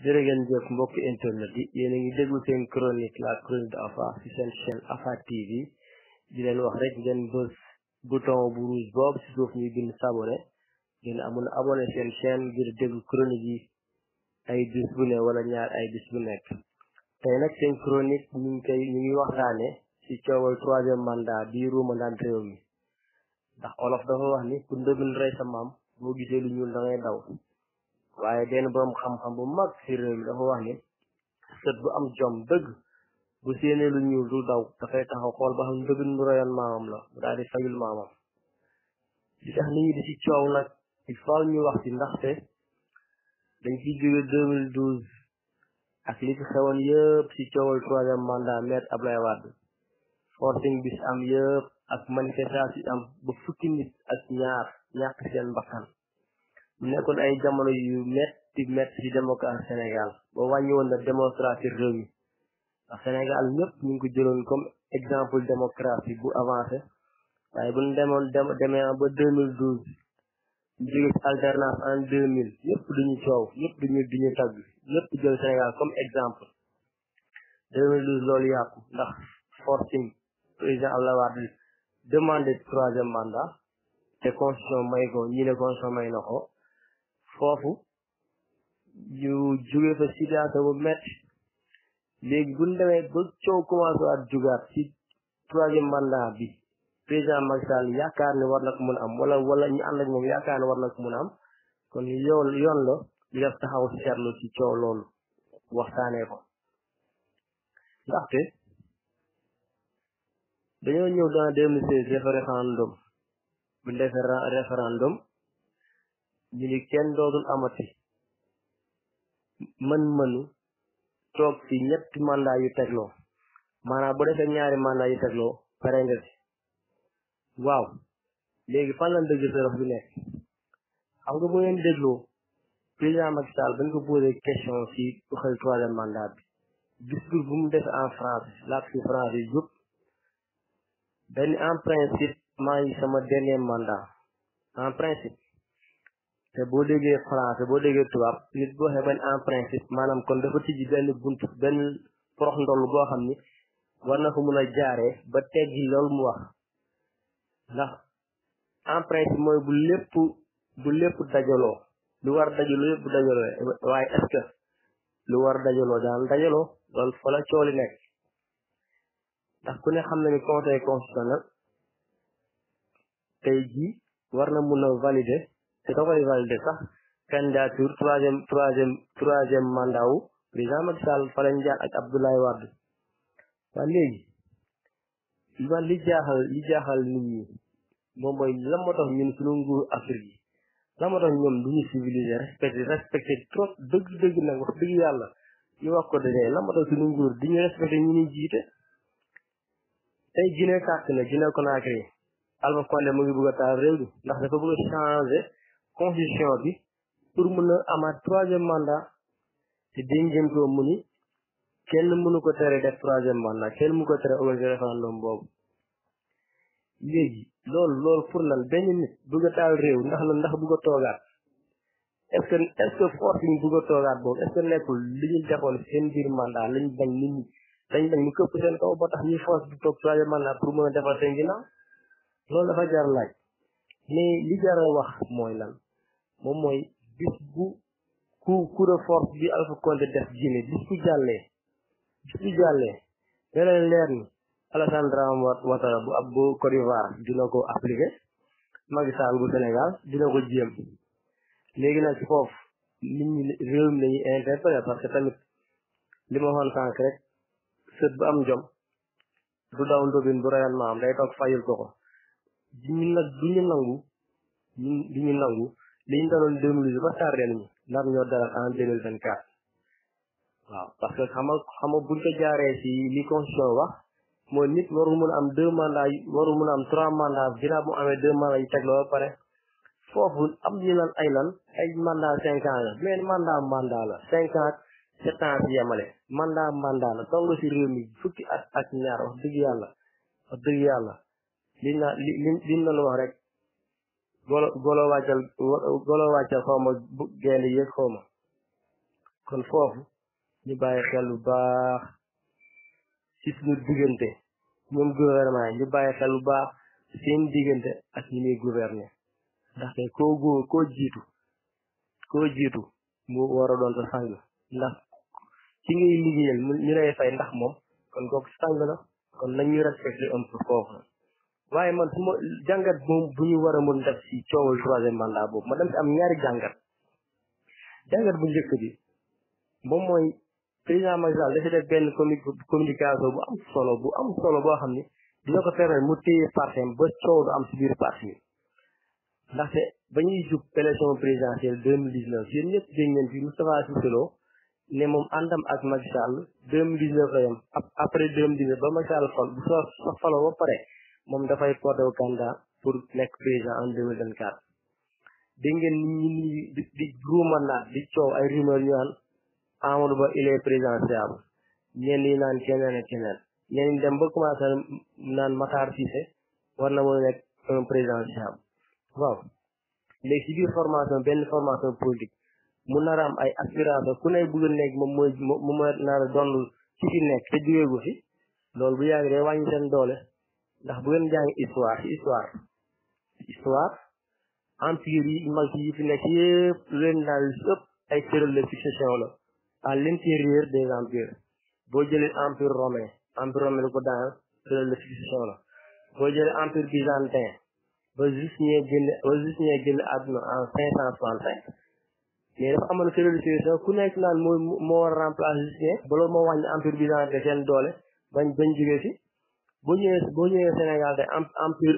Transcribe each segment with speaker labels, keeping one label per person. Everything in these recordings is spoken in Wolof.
Speaker 1: jërë ngeen jëf mbokk internet yi yéen a ngi déglu seen chronique la chronique de Afa ci seen chaîne Afa TV di leen wax rek ngeen bës bouton bu rouge boobu ci suuf ñuy bind s'abonner ngeen amun abonné seen chaîne ngir déglu chronique yi ay bis bu ne wala ñaar ay bis bu nekk tey nag seen chronique ñu ngi koy ñu ngi waxtaane ci coowal troisième mandat bi ruumandaat réew mi ndax olof dafa wax ni ku ndëbin rey sa maam boo gisee lu ñuul da ngay daw waaye benn borom xam-xam bu mag ci réew mi dafa wax ni sët bu am jom dëgg bu séenee lu ñuul du daw dafay taxaw xool ba xam ndëbin bu reyoon maamam la mu daal di fayul maamam li tax nit ñi di ci coow nag il faut ñu wax ci ndaxte dañ ciy jóge 2012 ak li fi xewoon yëpp ci coowal troisième mandat maître Ablaye Wade forcing bis am yëpp ak manifestation yi am ba fukki nit ak ñaar ñàkk seen bakkan mu nekkoon ay jamono yu metti metti ci démocratie Sénégal ba wàññi woon na démocratie réew mi ndax Sénégal ñëpp ñu ngi ko jëloon comme exemple démocratie bu avancé waaye bu ñu demoon demee ba 2012 ñu jóge ci alternance en 2000 ñëpp duñu coow ñëpp duñu duñu tagg ñëpp jël Sénégal comme exemple 2012 loolu yàqu ndax forcing président Abdoulaye Wade demandé troisième mandat te constitution may ko ñi ne constitution may na ko foofu ñu jóge fa situation bu métti léegi bu ñu demee ba coow commencé waat jugaat ci troisième mandat bi président Macky Sall yaakaar ne war na ko mën a am wala wala ñu ànd ak moom yaakaar ne war na ko mën a am kon yoon yoon la ñu def taxaw seetlu ci coow loolu waxtaanee ko ndaxte dañoo ñëw dans 2016 def référendum bu ñu defee référendum ñu ni kenn dootul amati mën-mënu toog ci ñetti mandat yu tegloo maanaam bu defee ñaari mandat yu tegloo pare nga ci waaw léegi fan lañ dëgg sërëx bi nekk xam nga bu ngeen dégloo président Macky Sall bañ ko posé question ci waxal troisième mandat bi discours bu mu def en France laak ci France yi yëpp dañ en principe maa ngi sama dernier mandat en principe te boo déggee français boo déggee tubaab nit boo waxee benn en principe maanaam kon dafa tijji benn bunt benn porox ndoll boo xam ni war na ko mun a jaaree ba teggi loolu mu wax ndax en principe mooy bu lépp bu lépp dajaloo lu war dajaloo yëpp bu dajaloo waaye est-ce que lu war dajaloo daan dajaloo loolu fa la cooli nekk ndax ku ne xam na ni conseil constitutionnel tey jii war na mun a valider te da koy valider sax candidature troisième troisième troisième mandat wu président Macky Sall fa lañ jaar ak Abdoulaye Wade waa léegi man li jaaxal li jaaxal nit ñi moom mooy lan moo tax ñun suñu nguur Afrique yi lan moo tax ñoom du ñu civilisé respecté respecté trop dëgg dëgg nag wax dëgg yàlla ñu wax ko dëgg lan moo tax suñu nguur di ñu respecté ñu ñuy jiite tey Guinée tàkk na Guinée Conakry Alpha Condé mu ngi bëgg a taal réew mi ndax dafa bëgg a changer constitution bi pour mën a amaat troisième mandat te dañ jëm ko mu ni kenn mënu ko tere def troisième mandat kenn mënu ko tere organiser référendum boobu léegi loolu loolu pour lan benn nit bëgg a taal réew ndax la ndax bëgg a toogaat est-ce que est-ce que force yi bëgg a toogaat boobu est-ce que nekkul li ñu defoon seen biir mandat lañ bañ nit ñi dañ bañ ñu këpp seen kaw ba tax ñuy force bi toog troisième mandat pour mën a defal seen ginnaaw loolu dafa jar laaj mais li jar a wax mooy lan moom mooy bis bu ku coup de force bi Alpha Condé def Guinée bis bu jàllee bis bu jàllee leneen leer ni Alassane Dramane Ouattara bu ab bu Côte d'Ivoire dina ko appliqué Macky Sall bu Sénégal dina ko jéem léegi nag ci foofu nit ñi réew mi lañuy interpellé parce que tamit li ma waxoon sànq rek sët bu am jom du daw ndóbin bu reyoon maam day toog fayul ko ko ñu nag du ñu nangu ñu du ñu nangu li ñu daloon deux mille ba tardé nañu nar ñoo dalal en deux mille vingt quatre waaw parce que xam nga xam nga buñ ko jaaree ci li constitution wax mooy nit waru mën a am deux mandats waru mën a am trois mandats ginnaaw bu amee deux mandats yu tegloo ba pare foofu am ñu lan ay lan ay mandat cinq ans la mais mandat mandat la cinq ans sept ans ci yemale mandat mandat la toog nga ci réew mi fukki at ak ñaar wax dëgg yàlla wax dëgg yàlla li na li li li ñu wax rek golo golo wàccal golo wàccal xaw ma bu geende yëg xaw ma kon foofu ñu bàyyi xel bu baax ci suñu diggante ñoom gouvernement yi ñu bàyyi xel bu baax seen diggante ak ñi muy gouverner ndaxte koo góor koo jiitu koo jiitu mu war a doon sa sang ndax ci ngay liggéeyal ñu lay fay ndax moom kon kooku sang la kon nañu respecté un peu foofu waaye man su ma jàngat moom bu ñu war a mën def ci coowal troisième mandat boobu ma dem ci am ñaari jàngat jàngat bu njëkk bi moom mooy président Macky Sall dafa def benn communication bu am solo bu am solo boo xam ni dina ko permettre mu téye partem ba coow du am ci biir parti bi ndaxte ba ñuy jub élection présidentielle deux mille dix neuf yéen ñëpp dégg ngeen fi Moustapha Cissé Lo ne moom àndam ak Macky Sall deux mille dix neuf la yem après deux mille dix neuf ba Macky Sall fal bu soo sa faloo ba pare moom dafay porté wu candidat pour nekk président en deux mille vingt quatre dégg ngeen nit ñi di di ruumandaat di coow ay rumeur yu naan Amadou Ba il est présidentiable ñenn ñi naan keneen ak keneen ñenn ñi dem ba commencé naan Matar Cissé war na mën a nekk un présidentiable waaw léegi ci biir formation benn formation politique mu nar a am ay aspiration ku ne bëgg a nekk moom mooy moom mooy nar a doon ci fi nekk te jógeegu fi loolu bu yàgg day wàññi seen doole ndax bu ngeen jàng histoire ci histoire histoire empire yi mag yi fi nekk yëpp leen daal ëpp ay tëral de succession la à l'intérieur des empires boo jëlee empire romain empire romain lu ko daan tëral de succession la boo jëlee empire byzantin ba Justinien génn ba Justinien génn àdduna en cinq cent soixante-cinq mais dafa amoon tëral de succession ku nekk naan moo moo war a remplacer Justinien ba loolu moo wàññi empire byzantin seen doole bañ bañ jógee fi boo ñëwee boo ñëwee Sénégal te empire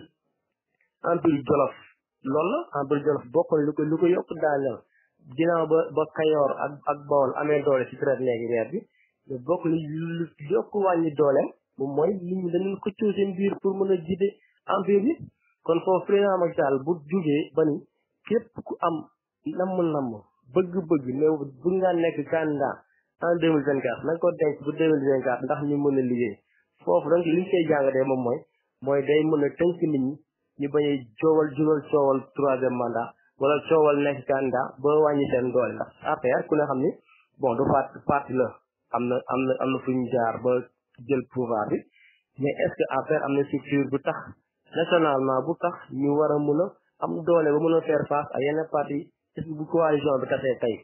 Speaker 1: empire Jolof loolu la empire Jolof bokkoon lu ko lu ko yokk daaneel ginnaaw ba ba Kayoor ak ak Bawol amee doole ci traite négrière bi mais bokk li lu yokk wàññi dooleem moom mooy nit ñi dañu xëccoo seen biir pour mën a jiite empire bi kon foofu président Macky Sall bu jugee ba ni képp ku am namm namm bëgg-bëgg ne bu nga nekk candidat en deux mille vingt quatre na nga ko denc bu deux mille vingt quatre ndax ñu mën a liggéey foofu donc li ñu koy jàngatee moom mooy mooy day mën a tënk nit ñi ñu bañ a coowal jugal coowal troisième mandat wala coowal nekk candidat ba wàññi seen doole ndax APR ku ne xam ni bon du parti parti la am na am na am na fu ñu jaar ba jël pouvoir bi mais est ce que APR am na structure bu tax nationalement bu tax ñu war a mën a am doole ba mën a faire face à yenn parti est ce que bu coalition bi tasee tey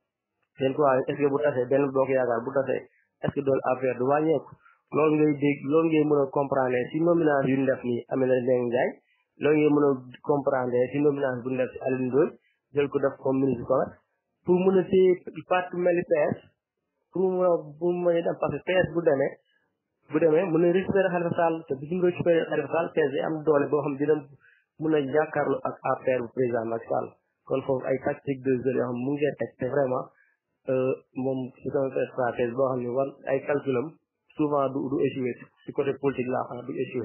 Speaker 1: seen coalition est ce que bu tasee benn bokk yaakaar bu tasee est ce que doole APR du wàññeeku loolu ngay dégg loolu ngay mën a comprendre si nomination yu ñu def nii Aminata Mbengue Ndiaye loolu ngay mën a comprendre si nomination bu ñu def si Alioune Ndoye jël ko def comme ministre commerce pour mën a téye parti mel ni PS pour mu mën a pour mu mën a dem parce que PS bu demee bu demee mën a récupérer Khalifa Sall te bu ñu récupérer Khalifa Sall PS day am doole boo xam dina mën a jàkkaarloo ak APR bu président Macky Sall kon foofu ay tactique de jeu yoo xam mu ngi teg te vraiment moom c'est un stratège boo xam ne war ay calculam souvent du du échoué ci côté politique laa xam du échoué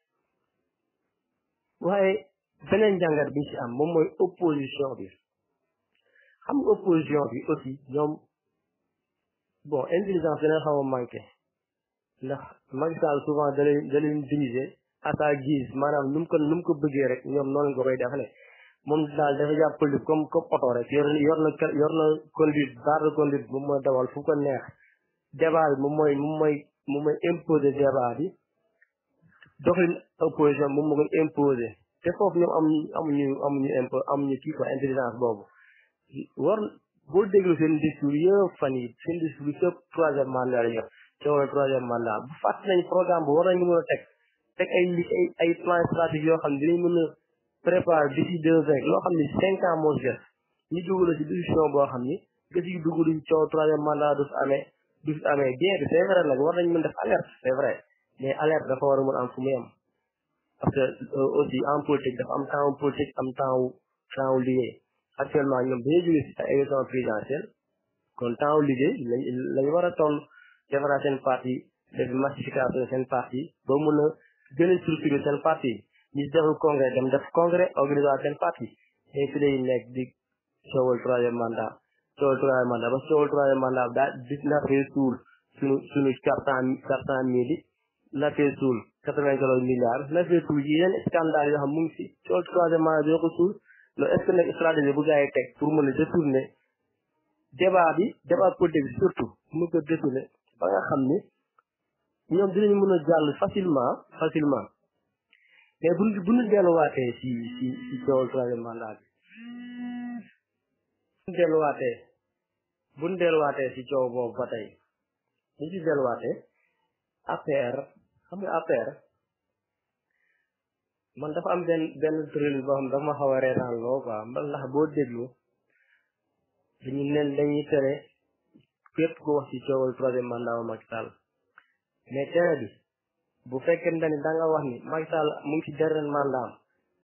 Speaker 1: waaye beneen jàngat bi ci am moom mooy opposition bi xam nga opposition bi aussi ñoom bon intelligence dina xaw a manqué ndax Macky Sall souvent da leen da leen diriger à sa guise maanaam nu mu ko nu mu ko bëggee rek ñoom noonu nga koy defale moom daal dafa jàpp politique comme comme oto rek yor yor na yor na conduite barre de conduite moom mooy dawal fu ko neex débat bi moom mooy moom mooy moom mooy imposer débat bi doxalin opposition moom moo koy imposer te foofu ñoom amuñu amuñu amuñu impo amuñu kii quoi intelligence boobu war boo déglu seen discours yëpp fan yi seen discours yi yëpp troisième mandat la ñu coow na troisième mandat bu fàtt nañ programme bu war nañu mën a teg teg ay li ay ay plan stratégique yoo xam ne dinañ mën a préparer d'ici deux ans loo xam ne cinq ans moo des ñu dugg la ci décision boo xam ni gës yi dugg duñ coow troisième mandat du fi amee du fi amee bien que c'est vrai nag war nañ mën def alerte c'est vrai mais alerte dafa war a mën am fu mu yem parce que aussi en politique dafa am temps politique am temps wu temps wu liggéey actuellement ñoom dañuy jógee si ay élection présidentielle kon temps wu liggéey lañ lañ war a toll defaraat seen parti def massification seen parti ba mën a gën a structurer seen parti ñi si deful congrès dem def congrès organiser seen parti mais fi lay nekk di coowal troisième mandat coowal troisième mandat ba coowal troisième mandat daa di nafee suul suñu suñu quatre cent quatre cent mille nafee suul quatre-vingt milliards nafee suul yi yeneen scandale yoo xam mu ngi si coowal troisième mandat bi ko suul loolu est ce que nag stratégie bu gars yi teg pour mën a détourner débat bi débat politique bi surtout mu ko détourné ba nga xam ni ñoom dinañu mën a jàll facilement facilement mais bu bu ñu delluwaatee si si si coowal troisième mandat bi bu ñu delluwaatee bu ñu delluwaatee si coow boobu ba tey ñu si delluwaatee APR xam nga APR man dafa am benn benn tërël boo xam dafa ma xaw a reetaan loo quoi ndax boo déglu dañu nen dañuy tere képp ko wax ci coowal troisième mandat wa Macky Sall mais tere bi bu fekkente ni da nga wax ni Macky Sall mu ngi ci dernier mandat am